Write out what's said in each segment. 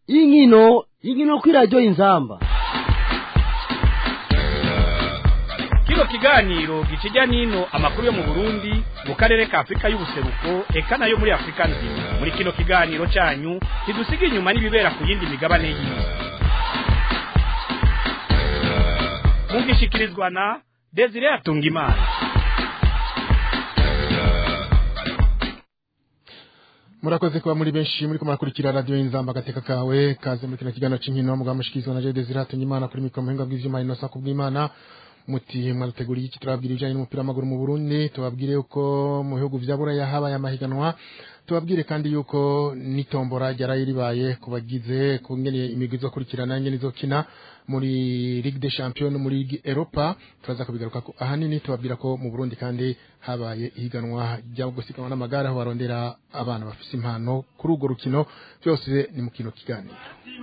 inkino inkino kw'iradiyo inzamba kino kiganiro gikijya n'ino amakuru yo mu burundi mu karere ka afurika y'ubuseruko eka nayo muri afurika nzima muri kino kiganiro cyanyu ntidusiga inyuma n'ibibera ku yindi migabane y'isi mugishikirizwa na desire atungimana murakoze kuba muri benshi muri kumurakurikira radio inzamba gateka kawe kaze muri kino kiganiro c'inkino mugabo mushikizwa na Desire Hatungimana kuri mikro muhinga bw'ivyuma inosa kubw'Imana muti mwarateguriye iki turababwira ibijanye n'umupira w'amaguru mu Burundi tubabwire uko mu bihugu vya Buraya habaye amahiganwa tubabwire kandi yuko n'itombora ryaraye ribaye ku bagize ku ngene imigwi izokurikirana ingene izokina muri Ligue des Champions muri Ligue Europa turaza kubigaruka ko ahanini tubabwira ko mu Burundi kandi habaye ihiganwa ryo gusiganwa n'amagare aho barondera abana bafise impano kuri urwo rukino byose ni mu kino kiganiro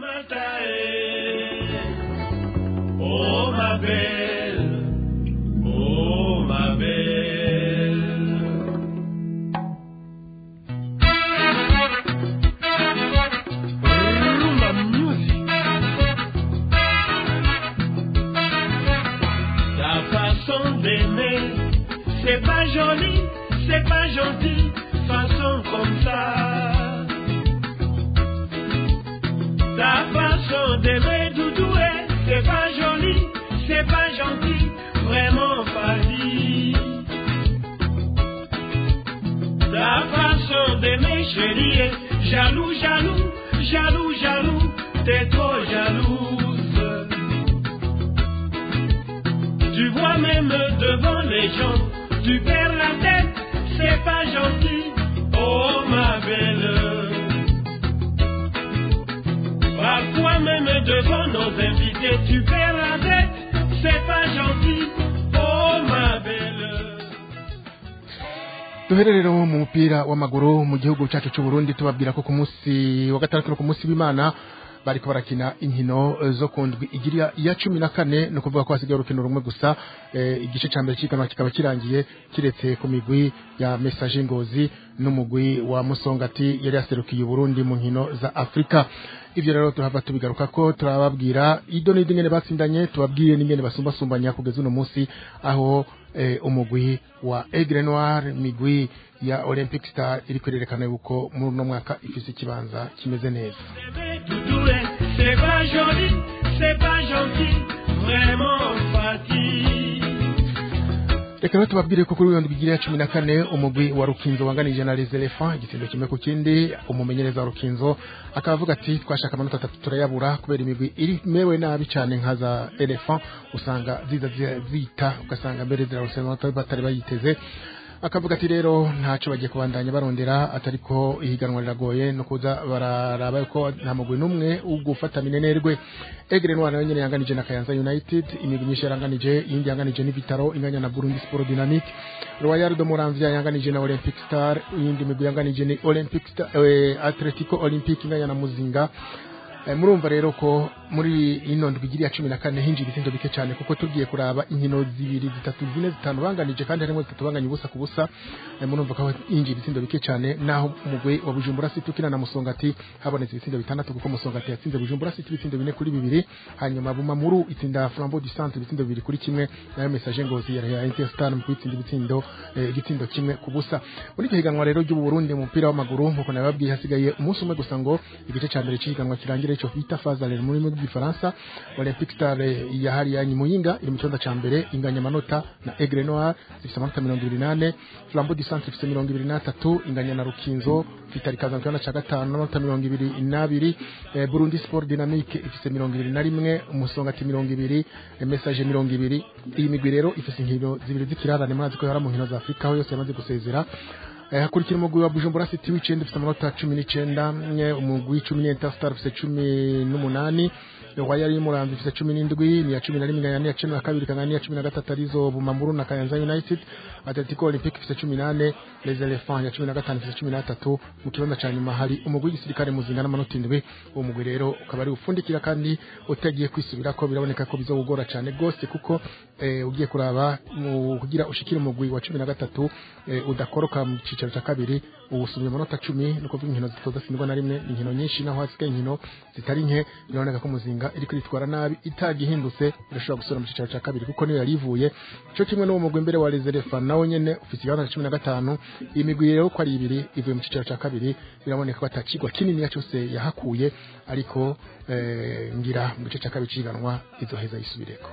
Oh ma belle, oh ma belle. Rumba music. Ta façon d'aimer, c'est pas joli, c'est pas gentil, façon comme ça. Ta façon d'aimer Doudoué, c'est pas joli, c'est pas gentil, vraiment pas dit. Ta façon d'aimer chérie est jaloux, jaloux, jaloux, jaloux, t'es trop jalouse. Tu vois même devant les gens, tu perds la tête, c'est pas gentil, oh ma belle. Parfois même devant nos invités, tu perds la tête, c'est pas gentil, oh ma belle. duhere rero mu mupira w'amaguru mu gihugu cyacu cy'u Burundi tubabwira ko ku munsi wa gatandatu no ku munsi w'Imana bariko barakina inkino eh, zo kundwi igira ya cumi na kane ni ukuvuga ko hasigaye urukino rumwe gusa eh, igice ca mbere c'ihiganwa kikaba kirangiye kiretse ku migwi ya Message Ngozi n'umugwi wa Musongati yari yaserukiye Burundi mu nkino za Afrika ivyo rero turava tubigaruka ko turababwira ido n'ido ingene batsindanye tubabwire n'ingene basumbasumbanya kugeza uno munsi aho eh, umugwi wa Aigle Noir migwi ya Olympic Star iri kwerekana yuko muri uno mwaka ifise ikibanza kimeze neza Bébé Doudoué, c'est pas joli, c'est pas gentil, vraiment fatigué. reka rero tubabwire ko kuri wiyondwi igira ya cumi na kane umugwi wa rukinzo wanganije na les elephants igitsendo kimwe ku kindi umumenyereza wa rukinzo akaba avuga ati twashaka amanota atatu turayabura kubera imigwi iri mewe nabi cyane nka za elephant usanga ziza zi- zita ugasanga mbere zirarusa amanota batari bayiteze akavuga ati rero ntacyo bagiye kubandanya barondera atari ko ihiganwa riragoye no kuza bararaba ko nta mugwi n'umwe ugufata minenerwe egre noir nayo nyene yanganije na kayanza united imigwi myinshi yaranganije iyindi yanganije n'ibitaro inganya na burundi sport dynamique royal de moranvia yanganije na olympic star iyindi migwi yanganije ni olympic star eh, atletico olympique inganya na muzinga Eh, murumva rero ko muri ino ndwi igira iya cumi na kane hinjiye ibitsinda bike cyane kuko tugiye kuraba inkino zibiri zitatu zine zitanu banganije kandi harimo zitatu banganye ubusa ku busa Eh, murumva ko hinjiye ibitsindo bike cyane naho umugwi wa bujumbura city ukina na musongati habonetse ibitsindo bitandatu kuko musongati yatsinze bujumbura city ibitsindo bine kuri bibiri hanyuma bumamuru itsinda flambeau du centre ibitsindo bibiri kuri kimwe nayo message ngozi ya ya interstar mu kwitsinda ibitsindo eh, igitsindo kimwe ku busa muri icyo higanwa rero ry'ubu Burundi mu mupira w'amaguru nkuko nababwiye hasigaye umunsi umwe gusa ngo igice cya mbere cy'ihiganwa kirangire icyo bita fazale muri mu gifaransa olympic star eh, ya hariya nyimuyinga iri mu cyonda cya mbere inganya amanota na aigle noir zifite amanota mirongo ibiri n'ane flambeau du centre ifite mirongo ibiri n'atatu inganya na rukinzo vitali kaza mu cyonda cya gatanu n'amanota mirongo ibiri n'abiri eh, burundi sport dynamique ifite mirongo ibiri na rimwe umusongati mirongo ibiri eh, message mirongo ibiri iyi migwi rero ifite inkino zibiri z'ikirarane murazi ko yari mu nkino za afurika aho yose yamaze gusezera Eh, hakurikira umugwi wa Bujumbura City w'icenda ufite amanota cumi n'icenda mwe umugwi w'icumi ni Interstar ufite cumi n'umunani Royal y'Umuramvya ifite cumi n'indwi ni iya cumi na rimwe inganya n'iya cumi na kabiri ikangana n'iya cumi na gatatu arizo Bumamuru na Kayanza United Atletico Olympique ifite cumi n'ane Les Elephants ya cumi na gatanu ifite cumi n'atatu mu kibanza ca nyuma hari umugwi w'igisirikare muzinga n'amanota indwi uwo mugwi rero ukaba ari ufundikira kandi utagiye kwisubirako biraboneka ko bizogora cane gose kuko eh, ugiye kuraba mu kugira ushikire umugwi wa cumi na gatatu eh, udakoroka mu cicaro cicaro ca kabiri ubusumye amanota cumi ni ukuvuga inkino zitodatsindwa na rimwe ni inkino nyinshi naho hasigaye inkino zitari nke biraboneka ko muzinga iri kwitwara nabi itagihindutse irashobora gusubira mu cicaro ca kabiri kuko niyo yari ivuye co kimwe n'uwo mugwi mbere wa reserefa nawe nyene ufise ikibanza cumi na gatanu iyi migwi rero ko ari ibiri ivuye mu cicaro ca kabiri biraboneka ko atakigwa kininiya cose yahakuye ariko eh, ngira mu gice ca kabiri ciganwa izoheza yisubireko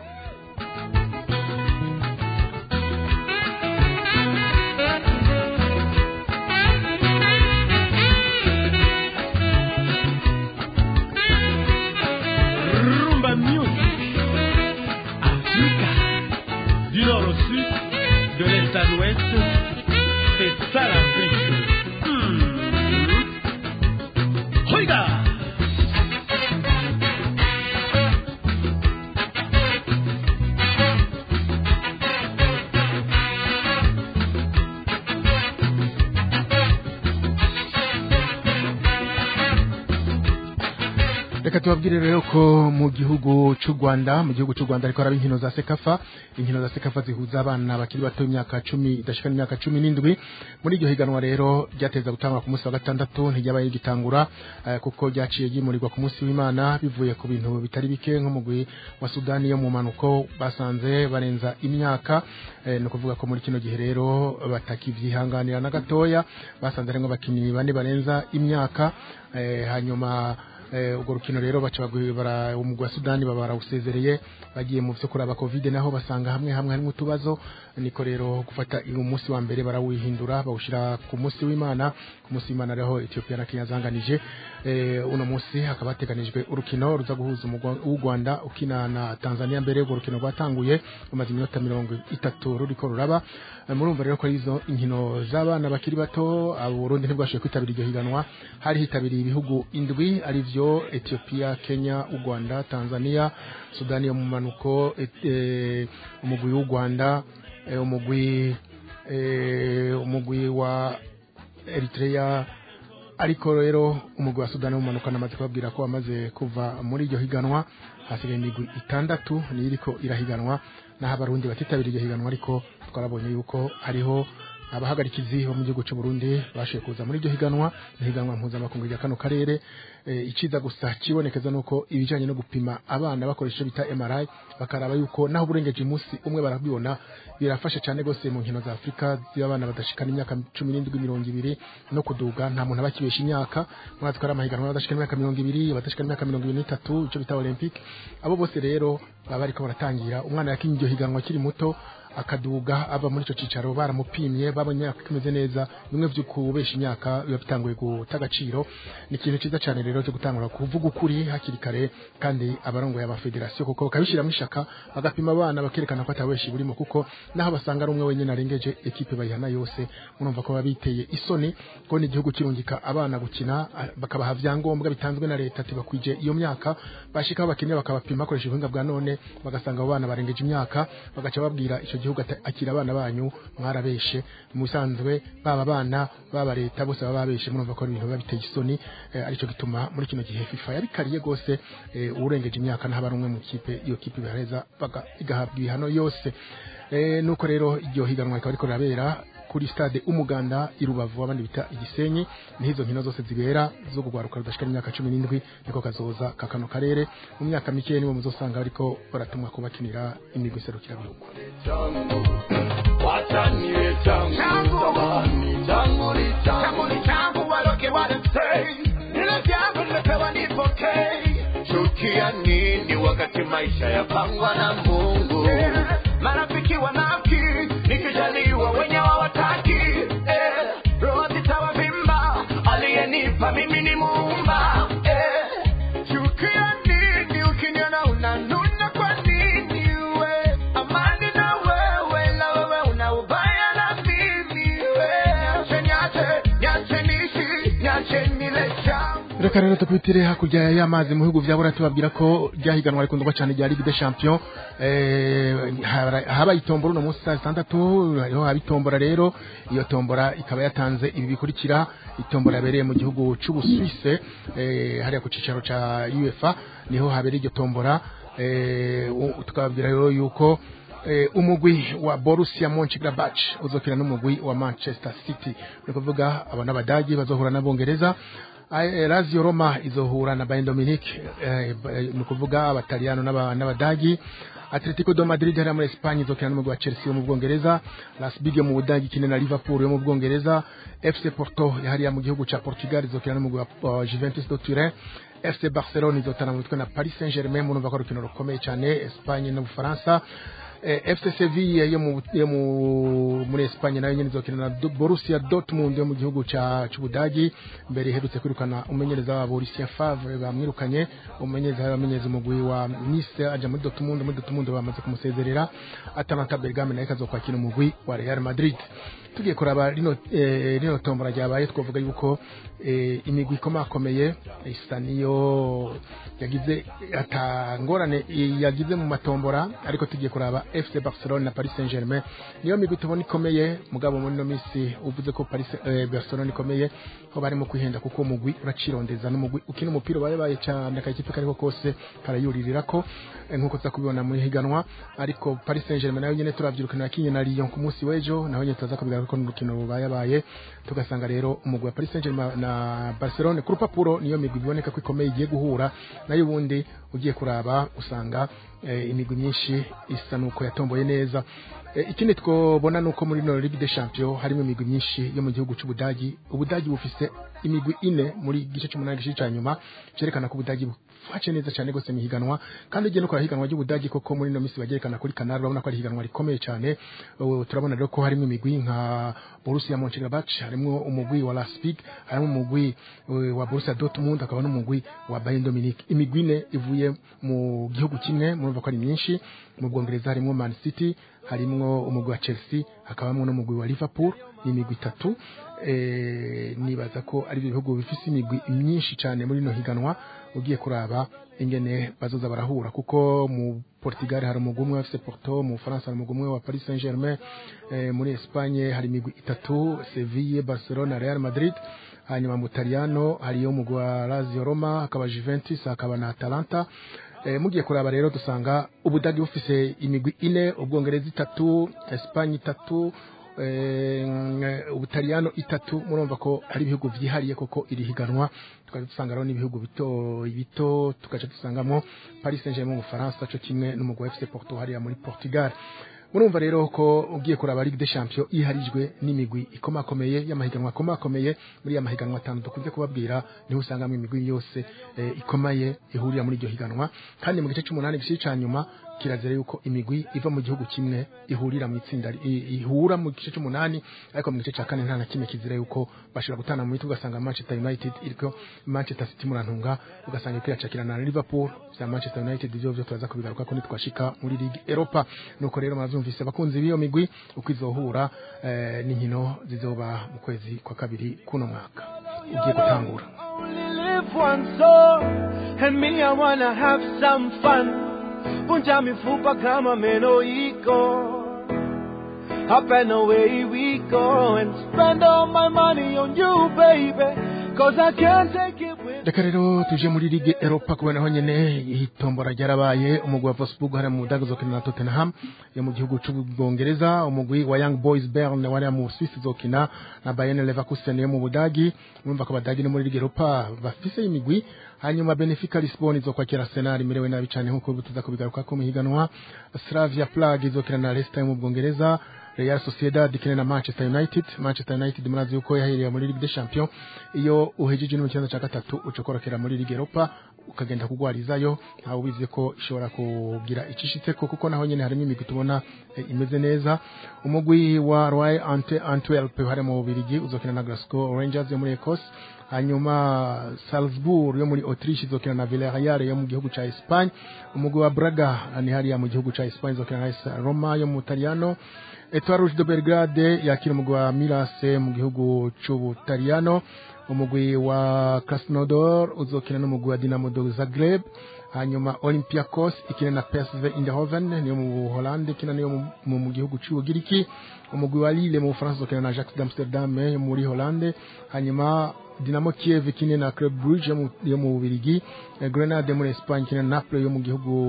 Rumba Music. Africa. Du nord au sud, de l'est à l'ouest, c'est ça l'Afrique. Hmm. Regarde. reka tubabwire rero ko mu gihugu cy'u Rwanda mu gihugu cy'u Rwanda ariko haraba inkino za Sekafa inkino za Sekafa zihuza abana bakiri bato imyaka 10 idashika imyaka 17 muri iryo higanwa rero ryateza gutangwa ku munsi wa gatandatu ntiryabaye gitangura eh, kuko ryaciye gimurirwa ku munsi w'Imana bivuye ku bintu bitari bike nk'umugwi wa Sudani yo mu manuko basanze barenza imyaka eh, no kuvuga ko muri kino gihe rero batakivyihanganira na gatoya basanze arenga abakinyi bane barenza imyaka eh, hanyuma eh, urwo rukino rero baca bagwi- bara umugwi wa Sudani baba barawusezereye bagiye mu vyo kuraba covid naho basanga hamwe hamwe harimo utubazo niko rero gufata uyu munsi wa mbere barawihindura bawushira ku munsi w'Imana ku munsi w'Imana rero Ethiopia na Kenya zanganije eh, uno munsi hakaba hateganijwe urukino ruza guhuza umugwa w'u Rwanda ukina na Tanzania mbere urwo rukino rwatanguye rumaze iminota mirongo itatu ruriko ruraba Eh, murumva rero ko ari izo inkino z'abana bakiri bato abo Burundi ntibwashoboye kwitabira iryo higanwa hari hitabiriye ibihugu indwi arivyo Ethiopia Kenya u Rwanda Tanzania Sudani yo mu manuko et- eh, umugwi w'u Rwanda eh, umugwi eh, umugwi wa Eritrea ariko rero umugwi wa Sudani umanuka namaze kubabwira ko wamaze kuva muri iryo higanwa hasigaye imigwi itandatu niyo iriko irahiganwa naho abarundi batitabira iryo higanwa ariko twarabonye yuko hariho abahagarikizi bo mu gihugu cy'u Burundi bashoboye kuza muri iryo higanwa ihiganwa mpuzamakungu rya kano karere e, iciza gusa kibonekeza nuko ibijanye no gupima abana bakoresha icyo bita MRI bakaraba yuko naho uburengeje umunsi umwe barabibona birafasha cyane gose mu nkino za Afrika z'abana badashikana imyaka 17 20 no kuduga nta muntu abakibesha imyaka mwazi ko ari amahiganwa badashikana imyaka 20 badashikana imyaka 23 icyo bita Olympic abo bose rero baba bariko baratangira umwana yakinye iryo higanwa akiri muto akaduga ava muri ico cicaro baramupimye babonye ko kimeze neza bimwe vyo kubesha imyaka biba bitanguye guta agaciro ni ikintu ciza cyane rero cyo gutangura kuvuga ukuri hakiri kare kandi abarongoye aba federation kuko bakabishiramo ishaka bagapima abana bakerekana ko ataweshi burimo kuko naho basanga ari umwe wenyine arengeje ekipe bayihana yose murumva ko babiteye isoni ko ni igihugu kirungika abana gukina ah, bakabaha vyangombwa bitanzwe na leta ati bakwije iyo myaka bashika aho bakeneye bakabapima bakoresha ubuhinga bwa none bagasanga abo bana barengeje imyaka bagaca babwira ico gihugu ati akira abana banyu mwarabeshe mu bisanzwe baba abana baba leta bose baba babeshe murumva ko ari ibintu biba biteye isoni eh, arico gituma muri kino gihe FIFA yabikariye gose eh, urengeje imyaka ntaba ari umwe mu kipe iyo kipe bihareza baga- igahabwa ibihano yose eh, nuko rero iryo higanwa rikaba riko rirabera kuri stade umuganda i Rubavu abandi bita igisenyi niho izo nkino zose zibera zo kugwaruka rudashika imyaka 17 niko kazoza kakano karere mu myaka mike nibo muzosanga ariko baratumwa kubakinira imigwi serukira bihugu Watanie changu, samani changu ni changu ni changu, waloke wanasei, nilo jambo nimepewa nipokei. Chukia nini wakati maisha yapangwa na Mungu? Marafiki wanafiki, nikijaliwa wenye hawataki. Eh, roho zitawavimba, aliyenipa mimi ni Muumba. Eh, chukia nini ukiniona unanuna kwa nini we? Amani na wewe, na wewe una ubaya na mimi we. Niache, niache, niache niishi, niache nile changu. reka rero tupitire hakurya y'amazi mu bihugu vya bora tubabwira ko ryahiganwa rikundwa cyane rya Ligue des Champions eh, hara- habaye itombora uno munsi saa zitandatu hariho haba itombora rero iyo tombora ikaba yatanze ibi bikurikira itombora yabereye mu gihugu c'Ubusuwise eh, hariya ku cicaro ca UEFA niho habereye iryo tombora eh, u- tukababwira rero yuko eh, umugwi wa Borussia Mönchengladbach uzokina n'umugwi wa Manchester City ni kuvuga aba n'abadagi bazohura n'abongereza Ay- Lazio Roma izohura na Bayern Munich eh, ba- eh, ni kuvuga abataliyano n'aba- n'abadagi Atletico de Madrid hariya muri Espagne izokina n'umugwi wa Chelsea wo mu Bwongereza Las Big yo mu Budagi ikina na Liverpool yo mu Bwongereza FC Porto hariya mu gihugu ca Portugal izokina n'umugwi wa wa Juventus de Turin FC Barcelona izotana mu mitwe na Paris Saint-Germain murumva ko ari urukino rukomeye cyane Espagne n'Ubufaransa eh, FC Sevilla yo mu yo mu muri Espagne nayo nyene izokina na Do- Borussia Dortmund yo mu gihugu ca c'Ubudagi mbere iherutse kwirukana umenyereza wa Borussia Favre bamwirukanye umenyereza bamenyereza umugwi wa Nice aja muri Dortmund muri Dortmund bamaze kumusezerera Atalanta Bergame nayo ikazokwakira umugwi wa Real Madrid tugiye kuraba rino eh, rino tombora ryabaye twavuga yuko eh, imigwi ikomakomeye isa niyo yagize atangorane yagize mu matombora ariko tugiye kuraba FC Barcelona na Paris Saint-Germain niyo migwi tubona ikomeye mugabo muri no misi uvuze ko Paris eh, Barcelona ikomeye ho barimo kwihenda kuko umugwi uracirondeza n'umugwi ukina umupira bayabaye cyane akakipe kariko kose karayuririra ko eh, nkuko tuza kubibona muri higanwa ariko Paris Saint-Germain nayo nyene turavyirukana yakinye na Lyon ku munsi w'ejo naho nyene tuza kubigaruka ko n'urukino rubayabaye tugasanga rero umugwi wa Paris Saint-Germain na Barcelona ku rupapuro niyo migwi biboneka ko ikomeye igiye guhura nayo ubundi ugiye kuraba usanga eh, imigwi myinshi isa nuko yatomboye neza Eh, ikindi twobona nuko muri no Ligue des Champions harimo imigwi myinshi yo mu gihugu c'Ubudagi Ubudagi bufise imigwi ine muri gice c'umunani gice ca nyuma cerekana ko Ubudagi bufashe neza cyane gose mu higanwa kandi ugiye no kora higanwa ry'Ubudagi koko muri no misi bagerekana kuri Canal urabona ko ari higanwa rikomeye cyane Uh, turabona rero ko harimo imigwi nka Borussia Mönchengladbach harimo umugwi wa Leipzig harimo umugwi uh, wa Borussia Dortmund akaba n'umugwi wa Bayern Munich imigwi ine ivuye mu gihugu kimwe murumva ko ari myinshi mu Bwongereza harimo Man City harimwo umugwi wa Chelsea hakabamwo n'umugwi wa Liverpool ni imigwi itatu eh, nibaza ko ari ibihugu bifise imigwi myinshi cyane muri no higanwa ugiye kuraba ingene bazoza barahura kuko mu Portugal hari umugwi umwe wa FC Porto mu Faransa hari umugwi umwe wa Paris Saint-Germain eh, muri Espagne hari imigwi itatu Sevilla Barcelona Real Madrid hanyuma mu Italiano hariyo umugwi wa Lazio Roma hakaba Juventus hakaba na Atalanta Eh, mugiye kuraba rero dusanga ubudagi bufise imigwi ine ubwongereza itatu Espagne itatu eh, ubutaliyano itatu murumva ko ari ibihugu vyihariye koko iri higanwa tukaza dusanga rero n'ibihugu bito bito tugaca dusangamo Paris Saint-Germain mu Faransa co kimwe n'umugwi wa FC Porto hariya muri Portugal murumva rero ko ugiye kuraba Ligue des Champions iharijwe n'imigwi ikomakomeye y'amahiganwa akomakomeye muri ya mahiganwa atanu dukunze kubabwira niho usangamo imigwi yose eh, ikomeye ihurira muri iryo higanwa kandi mu gice c'umunani gice ca nyuma kirazira yuko imigwi iva mu gihugu kimwe ihurira mu itsinda i- ihura mu gice c'umunani ariko mu gice ca kane nta na kimwe kizira yuko bashobora gutana mu mitwe ugasanga Manchester United iriko Manchester City murantunga ugasanga iriko iracakirana na Liverpool vya Manchester United ivyo vyo turaza kubigaruka ko nitwashika muri Ligue Europa nuko rero muravyumvise abakunzi b'iyo migwi uko izohura eh, n'inkino zizoba mu kwezi kwa kabiri kuno mwaka ugiye gutangura only live once, so and me, I wanna have some fun. Punja mifupa kama meno iko. Up and away we go and spend all my money on you, baby. Cause I can't take it with reka rero tuje muri ligue europa kubera naho nyene itombora ryarabaye umugwi wa Wolfsburg hariya mu budage uzokina na tottenham yo mu gihugu c'ubwongereza umugwi wa young boys bern wariya mu swiss uzokina na bayern leverkusen yo mu budagi urumva ko abadagi no muri ligue europa bafise imigwi hanyuma benefica lisbon izokwakira arsenal imerewe nabi cane nk'uko tuza kubigaruka ko mu higanwa slavia prague izokina na leicester yo mu bwongereza Real Sociedad ikina na Manchester United Manchester United murazi yuko yahereye muri Ligue des Champions iyo uhejeje no cyanda cya gatatu ucokorokera muri Ligue Europa ukagenda kugwarizayo ntawe ubizi ko ishobora kugira icishitse ko kuko naho nyene harimo imigwi tubona eh, imeze neza umugwi wa Royal Ante Antwerp hari mu Bubiligi uzokina na Glasgow Rangers yo muri Ecosse hanyuma Salzburg yo muri Autriche izokina na Villarreal yo mu gihugu ca Espagne umugwi wa Braga ni hariya mu gihugu ca Espagne izokina na AS Roma yo mu Italiano Etoile Rouge de Belgrade yakira umugwi wa Mirase mu gihugu c'Ubutaliyano umugwi wa Krasnodar uzokina n'umugwi wa Dinamo de Zagreb hanyuma Olympiacos ikina na PSV Eindhoven niyo mu Holande ikina niyo mu- mu mu gihugu c'Ubugiriki umugwi wa Lille mu Bufaransa uzokina na Ajax d'Amsterdam yo muri Holande hanyuma Dinamo Kiev ikine na Club Brugge yo mu- yo mu Bubiligi Eh, Grenade muri Espagne ikina na Naples yo mu gihugu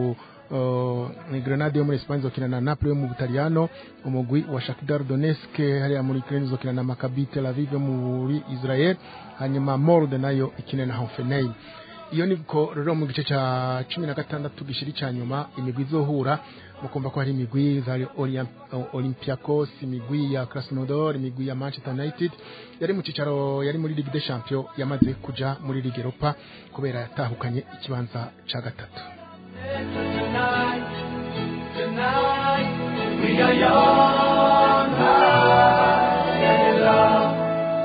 uh, ni Grenade yo muri Espagne zokina na Napoli yo mu Butaliyano umugwi wa Shakhtar Donetsk hariya muri Ukraine zokina na Maccabi Tel Aviv yo muri Israel hanyuma Molde nayo ikine na Hoffenheim iyo niko rero mu gice cya cumi na gatandatu gishiri cya nyuma imigwi izohura mukumva ko hari imigwi za Orient- Olympiacos imigwi ya Krasnodar imigwi ya Manchester United yari mu cicaro yari muri Ligue des Champions yamaze kuja muri Ligue Europa kubera yatahukanye ikibanza ca gatatu Tonight, tonight, we are young, high, and in love.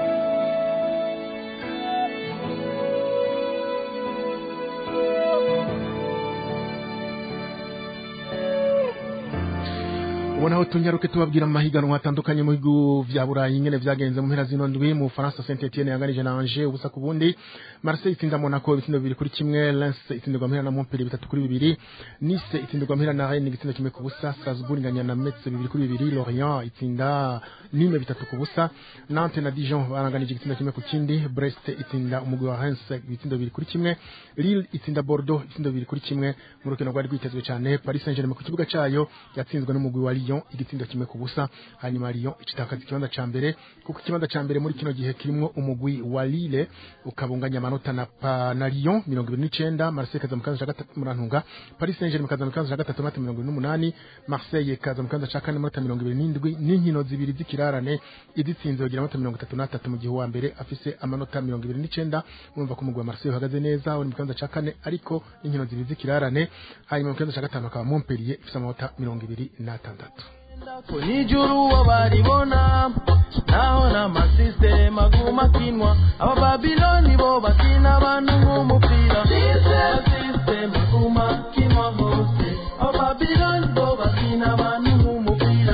ubona aho tunyaruke tubabwira mu mahiganwa atandukanye mu bihugu vya burayi ingene vyagenze mu mpera zino ndwi mu Faransa Saint Etienne yanganije na Angers ubusa ku bundi Marseille itsinda Monaco ibitsindo bibiri kuri kimwe Lens itsindirwa mpera na Montpellier bitatu kuri bibiri Nice itsindirwa mpera na Rennes igitsindo kimwe ku busa Strasbourg inganya na Metz bibiri kuri bibiri Lorient itsinda Nîmes bitatu ku busa Nantes na Dijon baranganije igitsindo kimwe ku kindi Brest itsinda umugwi wa Reims ibitsindo bibiri kuri kimwe Lille itsinda Bordeaux ibitsindo bibiri kuri kimwe mu rukino rwari rwitezwe cyane Paris Saint-Germain ku kibuga cayo yatsinzwe n'umugwi wa Lyon igitsindo kimwe ku busa hanyuma Lyon icitakaza ikibanza ca mbere kuko ikibanza ca mbere muri kino gihe kirimwo umugwi wa Lille ukabunganya amanota na, pa, na Lyon mirongo ibiri n'icenda Marseille kaza mu kibanza ca gatatu murantunga Paris Saint-Germain kaza mu kibanza ca gatatu amanota mirongo ibiri n'umunani Marseille kaza mu kibanza ca kane amanota mirongo ibiri n'indwi n'inkino zibiri z'ikirarane izitsinze bagira amanota mirongo itatu n'atatu mu gihe uwa mbere afise amanota mirongo ibiri n'icenda murumva ko umugwi wa Marseille uhagaze neza uri mu kibanza ca kane ariko n'inkino zibiri z'ikirarane hanyuma mu kibanza ca gatanu akaba Montpellier ifise amanota mirongo ibiri n'atandatu nijuru wabaribona naho n'amasisitemu aguma akinwa abababiloni bo bakina abantu nk'umupira amasisitemu aguma akinwa hose abababiloni bo bakina abantu nk'umupira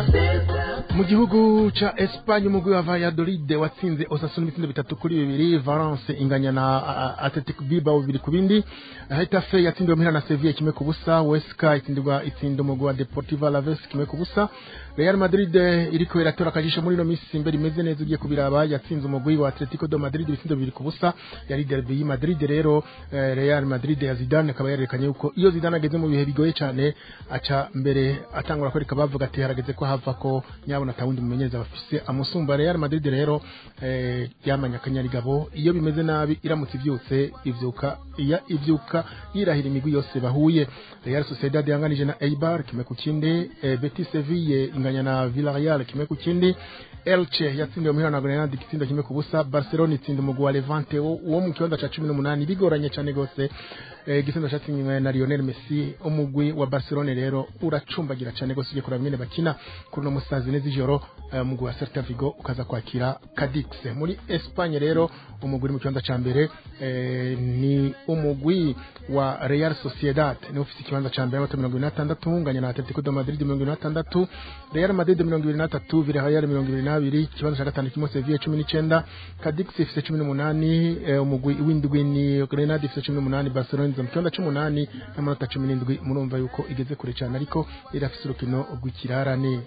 mu gihugu ca Espagne umugwi wa Valladolid watsinze Osasuna ibitsindo bitatu kuri bibiri Valence inganya na a- a- Athletic Bilbao bibiri ku bindi Hetafe yatsindiwe muhira na Sevilla kimwe ku busa Huesca itsindirwa itsinda umugwi wa Deportivo Alaves kimwe ku busa Real Madrid iriko iratora akajisho muri ino minsi imbere imeze neza ugiye kubiraba yatsinze umugwi wa Atletico de Madrid ibitsindo bibiri ku busa yari derby y'i Madrid rero eh, Real Madrid ya Zidane akaba yarerekanye yuko iyo Zidane ageze mu bihe bigoye cyane aca mbere atangura kwereka bavuga ati harageze ko hava ko nyabona atawundi mumenyereza bafise amusumba Real Madrid rero eh, yamanya akanyarigabo iyo bimeze nabi iramutse ivyutse ivyuka iya ivyuka yirahira imigwi yose bahuye Real Sociedad yanganije na Eibar kimwe ku kindi eh, Betis Sevilla inganya na Villarreal kimwe ku kindi Elche yatsindiwe muhira na Granada igitsindo kimwe ku busa Barcelona itsinda umugwi wa Levante wo wo mu kibanza ca 18 bigoranye cyane gose eh, igitsindo catsindiwe na Lionel Messi umugwi wa Barcelona rero uracumbagira cyane gose ugiye kuraba nyene bakina kuri no musazi neza ijoro eh, umugwi wa Celta Vigo ukaza kwakira Cadix muri Espagne rero umugwi uri mu kibanza ca mbere eh, ni umugwi wa Real Sociedad ni ufise ikibanza ca mbere amanota mirongo ibiri n'atandatu unganya na Atletico de Madrid mirongo ibiri n'atandatu Real Madrid mirongo ibiri n'atatu Villarreal mirongo ibiri n'abiri ikibanza ca gatanu kirimo Sevilla cumi n'icenda Cadix ifise cumi n'umunani eh, umugwi w'indwi ni Grenade ifise cumi n'umunani Barcelona iza mu kibanza c'umunani n'amanota cumi n'indwi murumva yuko igeze kure cane ariko irafise urukino rw'ikirarane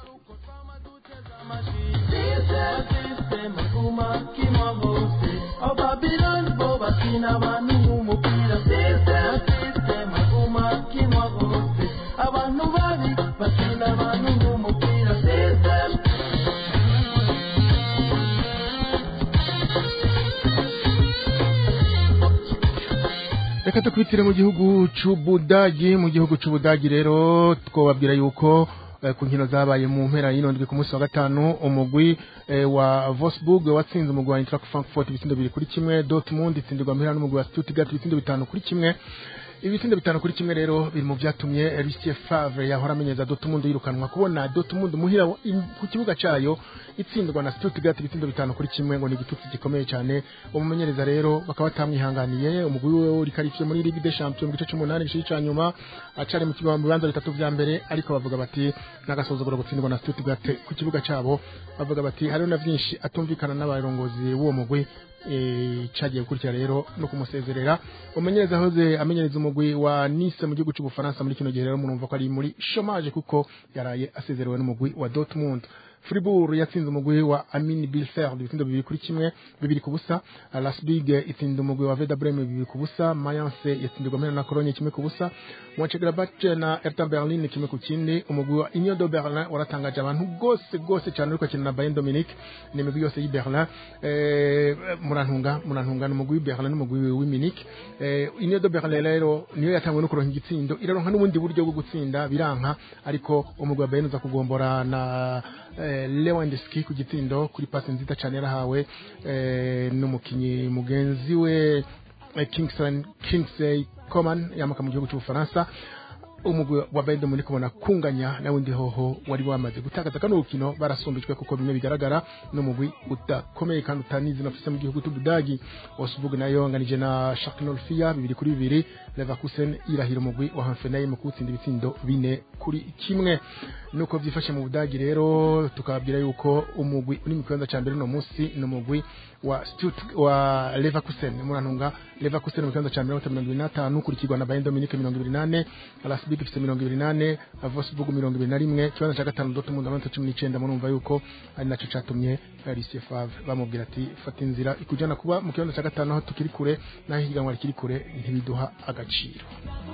amasisitemu aguma akinwa hose abababiloni bo bakina abantu nk'umupira amasisitemu aguma akinwa hose abantu babi bakina abantu nk'umupira sisitemu reka tukwitire mu gihugu c'ubudagi mu gihugu c'ubudagi rero twobabwira yuko eh, ku nkino zabaye mu mpera y'ino ndwi ku munsi wa gatanu umugwi eh, wa Wolfsburg watsinze umugwi wa Eintracht Frankfurt ibitsindo bibiri kuri kimwe Dortmund itsindirwa mpera n'umugwi wa Stuttgart ibitsindo bitanu kuri kimwe ibitsindo bitanu kuri kimwe rero biri mu vyatumye Lucien Favre yahora amenyeza Dortmund yirukanwa kubona Dortmund muhira wa- im- ku kibuga cayo itsindwa na Stuttgart ibitsindo bitanu kuri kimwe ngo ni igitutsi gikomeye cyane umumenyereza rero bakaba batamwihanganiye umugwi we uri karifiye muri Ligue des Champions mu gice c'umunani gice ca nyuma acari mu kibanza mu bibanza bitatu vya mbere ariko bavuga bati n'agasuzuguro gutsindwa na Stuttgart ku kibuga cabo bavuga bati hariho na vyinshi atumvikana n'abarongozi b'uwo mugwi eh, cagiye gukurikira rero no kumusezerera umumenyereza ahoze amenyereza umugwi wa Nice mu gihugu c'ubufaransa muri kino gihe rero murumva ko ari muri chômage kuko yaraye asezerewe n'umugwi wa Dortmund Fribourg yatsinze umugwi wa Amin Bilfer ibitsindo bibiri kuri kimwe bibiri ku busa Lasbig itsinda umugwi wa Werder Bremen bibiri ku busa Mayence yatsindirwa mpera na Cologne kimwe ku busa Mönchengladbach na Hertha Berlin kimwe ku kindi umugwi wa Union de Berlin waratangaje abantu gose gose cyane uriko akina na Bayern Dominique ni imigwi yose y'i Berlin eh, murantunga murantunga ni umugwi w'i Berlin n'umugwi w'i Munich eh, Union de Berlin rero niyo yatangwe no kuronka igitsindo iraronka n'ubundi buryo bwo gutsinda biranka ariko umugwi wa Bayern uza kugombora na eh, Lewandowski ku gitsindo kuri pasi nziza cyane yarahawe eh, n'umukinyi mugenzi we eh, Kingston Kingsley Coman yamuka mu gihugu cy'Ubufaransa umugwi wa Bayern Munich kubona kunganya na wundi hoho wari wamaze gutakaza kano rukino barasumbijwe kuko bimwe bigaragara n'umugwi udakomeye kandi utanizi nafise mu gihugu cy'Ubudagi Wolfsburg nayo nganije na Schalke 04 bibiri kuri bibiri Leverkusen irahira umugwi wa Hoffenheim mu kutsinda ibitsindo bine kuri kimwe nuko vyifashe mu Budagi rero tukababwira yuko umugwi uri mu kibanza ca mbere no munsi n'umugwi wa Stutt wa Leverkusen murantunga Leverkusen mu kibanza ca mbere mirongo ibiri n'atanu kurikirwa na Bayern Dominique mirongo ibiri nane Lasbig ifite mirongo ibiri nane Wolfsburg mirongo ibiri na rimwe ikibanza ca gatanu Dortmund amanota cumi n'icenda murumva yuko ari naco catumye Lucien Favre bamubwira ati fata inzira ikujana kuba mu kibanza ca gatanu aho tukiri kure naho ihiganwa rikiri kure ntibiduha agaciro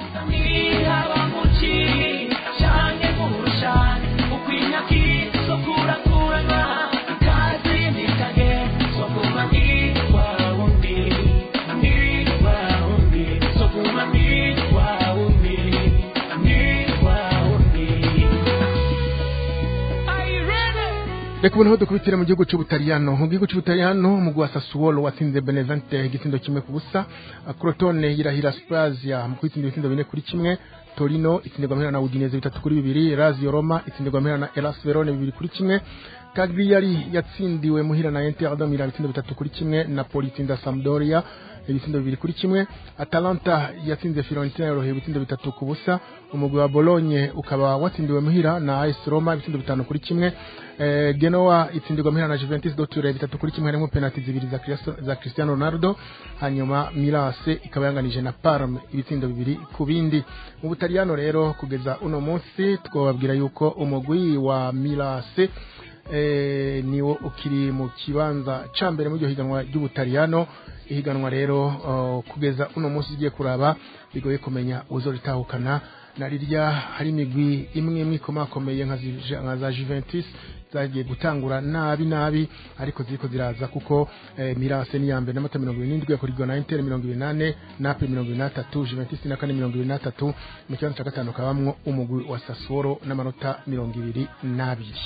reka ubu niho dukubitire mu gihugu cy'ubutaliyano mu gihugu cy'ubutaliyano umugwi wa sassuolo watsinze benevente igitindo kimwe ku busa crotone yirahira sprazia mu kwitsinda ibitindo bine kuri kimwe torino itsindirwa mpera na udineze bitatu kuri bibiri lazio roma itsindirwa mpera na elas verone bibiri kuri kimwe cagliari yatsindiwe muhira na inter de milan ibitsindo bitatu kuri kimwe napoli itsinda sampdoria ibitsindo bibiri kuri kimwe atalanta yatsinze fiorentina yoroheye ibitsindo bitatu ku busa umugwi wa bologne ukaba watsindiwe muhira na as roma ibitsindo bitanu kuri kimwe eh, genoa itsindirwa muhira na juventus doture bitatu kuri kimwe harimo penalti zibiri za, Cristo- za cristiano ronaldo hanyuma mirase ikaba yanganije na parme ibitsindo bibiri ku bindi mu butaliyano rero kugeza uno munsi twababwira yuko umugwi wa mirase eh, niwo ukiri mu kibanza ca mbere mu iryo higanwa ry'ubutaliyano ihiganwa rero uh, kugeza uno munsi ugiye kuraba bigoye kumenya uzoritahukana na rirya hari imigwi imwe imwe ikomakomeye nka zi- nka za Juventus zagiye gutangura nabi nabi ariko ziriko ziraza kuko eh, Mirase ni ya mbere n'amata mirongo irindwi yakurikirwa na Inter mirongo ibiri n'ane Napoli mirongo ibiri n'atatu Juventus na kane mirongo ibiri n'atatu mu kibanza ca gatanu kabamwo umugwi wa Sassuolo n'amanota mirongo ibiri n'abiri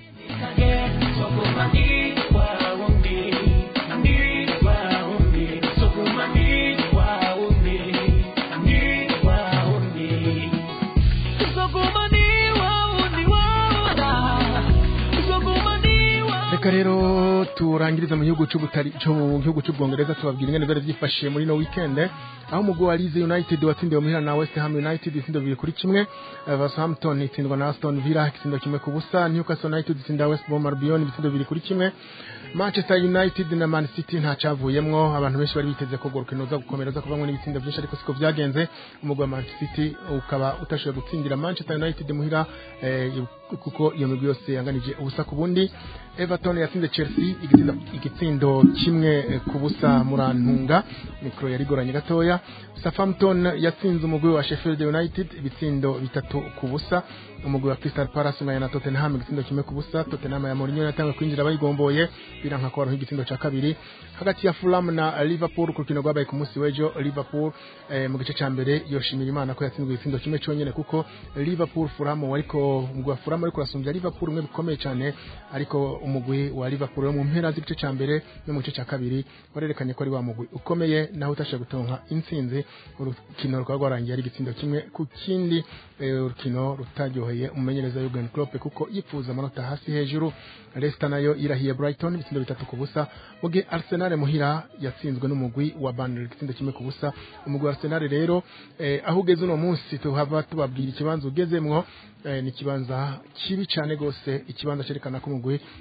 reka rero turangiriza mu gihugu cy'ubutari cyo mu gihugu cy'ubwongereza tubabwira ingene byari byifashe muri no weekend aho umugwi wa Leeds United watsindiwe muhira na West Ham United itsindo bibiri kuri kimwe eh, Southampton itsindwa na Aston Villa itsindo kimwe ku busa Newcastle United itsinda West Brom Albion ibitsindo bibiri kuri kimwe Manchester United na Man City nta cavuyemwo abantu benshi bari biteze ko urwo rukino ruza gukomera ruza kuvamwo n'ibitsindo byinshi ariko siko byagenze umugwi wa Man City ukaba utashoboye gutsindira Manchester United muhira eh, kuko iyo migwi yose yanganije ubusa ku bundi Everton yatsinze Chelsea igitsindo, igitsindo kimwe eh, ku busa murantunga mikro yari igoranye gatoya Southampton yatsinze umugwi wa Sheffield United ibitsindo bitatu ku busa umugwi wa Crystal Palace unganya na Tottenham igitsindo kimwe ku busa Tottenham ya Mourinho yatanga kwinjira bayigomboye biranka ko baronka igitsindo ca kabiri hagati ya Fulham na Liverpool ku rukino rwabaye ku munsi w'ejo Liverpool eh, mu gice ca mbere yoshimira Imana ko yatsinzwe igitsindo kimwe cyonyene kuko Liverpool Fulham wariko umugwi wa Fulham ariko urasumbya Liverpool umwe bikomeye cyane ariko umugwi wa Liverpool wo mu mpera z'igice ca mbere no mu gice ca kabiri warerekanye ko ari wa mugwi ukomeye naho utashoboye gutonka intsinzi urukino rukaba rwarangiye ari igitsindo kimwe ku kindi eh, urukino rutaryoheye umumenyereza Jurgen Klopp kuko yifuza amanota hasi hejuru Leicester nayo irahiye Brighton ibitsindo bitatu ku busa mu gihe Arsenal muhira yatsinzwe n'umugwi wa Burnley igitsindo kimwe ku busa umugwi wa Arsenal rero eh, aho ugeze uno munsi tuhava tubabwira ikibanza ugezemwo eh, ni ikibanza kibi cyane gose ikibanza cyerekana ko umugwi wa Arsenal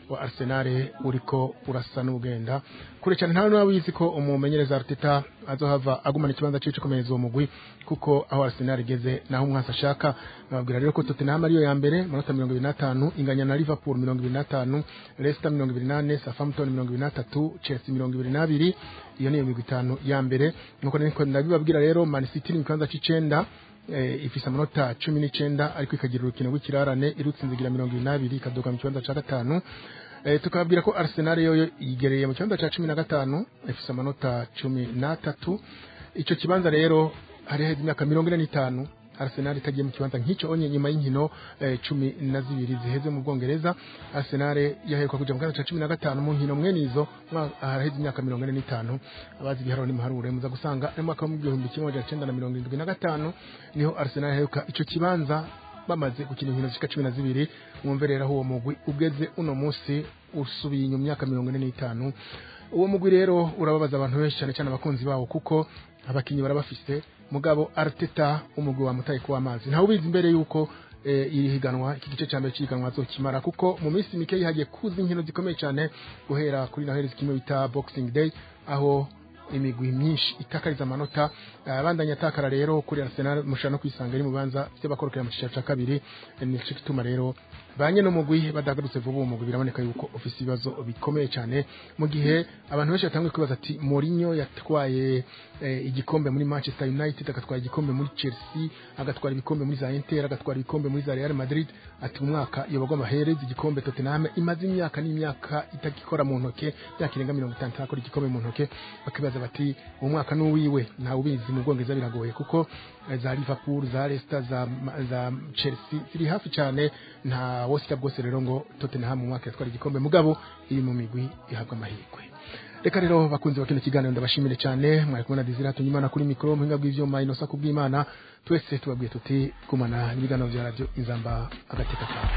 Arsenal uriko urasa n'ugenda kure cyane nta n'uwa wizi ko umumenyereza Arteta azohava agumana ikibanza cyico komereza uwo mugwi kuko aho Arsenal igeze naho umwasa ashaka nababwira rero ko Tottenham ariyo ya mbere manota 25 inganya na Liverpool 25 Leicester 28 Southampton 23 Chelsea 22 iyo niyo migwi itanu ya mbere nuko niko ndabibabwira rero Man City ni mu kibanza c'icenda eh, ifise amanota cumi n'icenda ariko ikagira urukino rw'ikirarane irutsinzigira mirongo ibiri n'abiri ikaduka mu kibanza ca gatanu eh, tukababwira ko Arsenal yoyo yigereye mu kibanza ca cumi na gatanu ifise amanota cumi n'atatu ico kibanza rero hari heza imyaka mirongo ine n'itanu Arsenal itagiye mu kibanza nk'ico onye nyuma y'inkino eh, cumi na zibiri ziheze mu Bwongereza Arsenal yaheruka kuja mu kibanza ca cumi na gatanu mu nkino mwene izo mwa- haraheze imyaka mirongo ine n'itanu abazi ibiharuro n'imuharure muza gusanga ari mu mwaka w'igihumbi kimwe amajana cenda na mirongo irindwi na gatanu niho Arsenal yaheruka ico kibanza bamaze gukina inkino zishika cumi na zibiri mwumve rero aho uwo mugwi ugeze uno munsi usubiye inyuma imyaka mirongo ine n'itanu uwo mugwi rero urababaza abantu benshi cyane cyane abakunzi bawo kuko abakinyi barabafise mugabo Arteta umugwi wamutaye kuwa amazi ntawe ubizi imbere yuko eh, iri higanwa iki gice cya mbere cy'ihiganwa azokimara kuko mu minsi mike hagiye kuza inkino zikomeye cyane guhera kuri noheli kimwe bita boxing day aho imigwi myinshi itakariza amanota abandanya atakara rero kuri Arsenal mushaka no kwisanga ari mu banza by'abakorokera mu cicaro ca kabiri nico gituma rero banye no mugwi badagarutse vuba uwo mugwi biraboneka yuko ofisi ibibazo bikomeye cyane mu gihe abantu benshi batangiye kwibaza ati Mourinho yatwaye eh, igikombe muri Manchester United agatwara igikombe muri Chelsea agatwara ibikombe muri za Inter agatwara ibikombe muri za Real Madrid ati mu mwaka iyo bagomba hereza igikombe Tottenham imaze imyaka n'imyaka itagikora mu ntoke myaka irenga mirongo itanu itakora igikombe mu ntoke bakibaza bati uwo mwaka n'uwiwe ntawe ubizi mu Bwongereza biragoye kuko eh, za Liverpool za Leicester za, za Chelsea ziri hafi cyane nta wosika bwose rero ngo Tottenham mu mwaka yatwara igikombe mugabo iri mu migwi ihabwa amahirwe reka rero bakunze bakino kiganiro ndabashimire cyane mwari kumwe na Desire Tunyimana kuri mikoro muhinga bw'ivyuma inosa kubw'Imana twese tubabwiye tuti kumana n'ibiganiro vya radio inzamba agateka kawe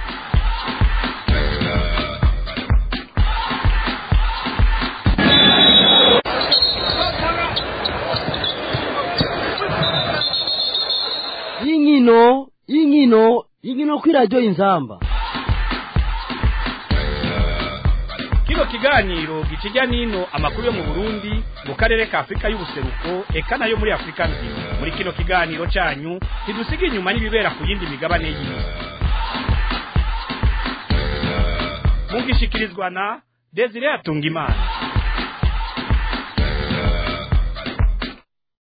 y'inkino y'inkino y'inkino kuri radiyo inzamba kino kiganiro gikijya n'ino amakuru yo mu burundi mu karere ka afurika y'ubuseruko eka nayo muri afurika nzima muri kino kiganiro cyanyu ntidusiga inyuma n'ibibera ku yindi migabane y'isi mugishikirizwa na desire atungimana